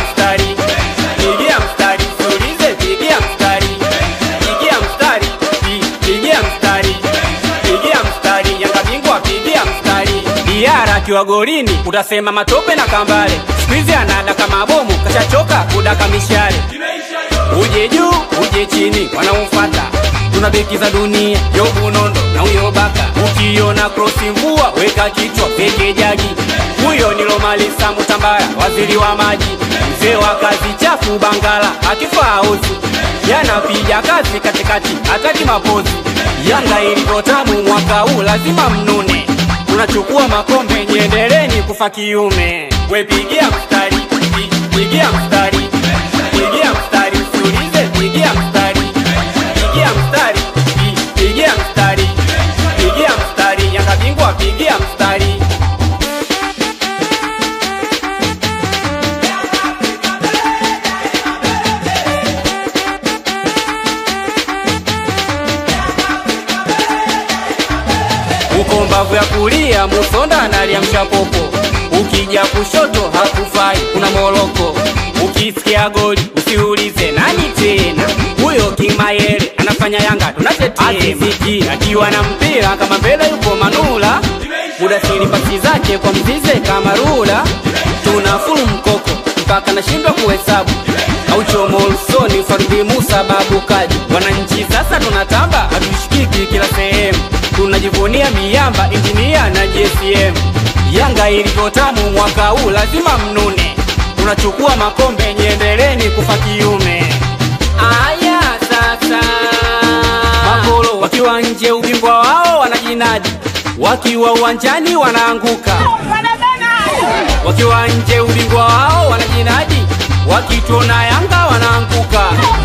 mstari, pigia mstari, usiulize, pigia mstari, pigia mstari, pi- pigia mstari, pigia mstari, Yanga bingwa, pigia mstari. Diara akiwa golini utasema matope na kambale, siku hizi anada kama bomu, kashachoka kudaka mishale uje juu uje chini wanaofata tuna beki za dunia yobu nondo na huyo baka ukiona krosi mvua weka kichwa peke jagi huyo ni lomalisa mutambara waziri wa maji mzee wa kazi chafu bangala akifaa ozi yanapiga kazi katikati hataki mapozi yanga ilivyotamu mwaka huu lazima mnune tunachukua makombe nyendeleni kufa kiume wepigia mstari pi- pigia mstari pigia mstari usiulize pigia mstari pigia mstari pi- pigia mstari pigia mstari yanga bingwa pigia mstari uko mbavu ya kulia musonda analiamsha popo ukija kushoto hakufai kuna moloko ukisikia goli usiulize nani tena huyo kimayele anafanya yanga tunatetema akiwa na mpira kama mbele yuko manula mudasiri pasi zake kwa mzize kama rula tuna fulu mkoko mpaka nashindwa kuhesabu auchomo usoni farudhi musa babu kaji wananchi sasa tunatamba hatushikiki kila sehemu tunajivunia miamba injinia na gsm yanga ilivyotamu mwaka huu lazima mnune tunachukua makombe nyendeleni kufa kiume aya sasa makolo wakiwa nje ubingwa wao wanajinadi wakiwa uwanjani wanaanguka wakiwa nje ubingwa wao wanajinadi wakituona yanga wanaanguka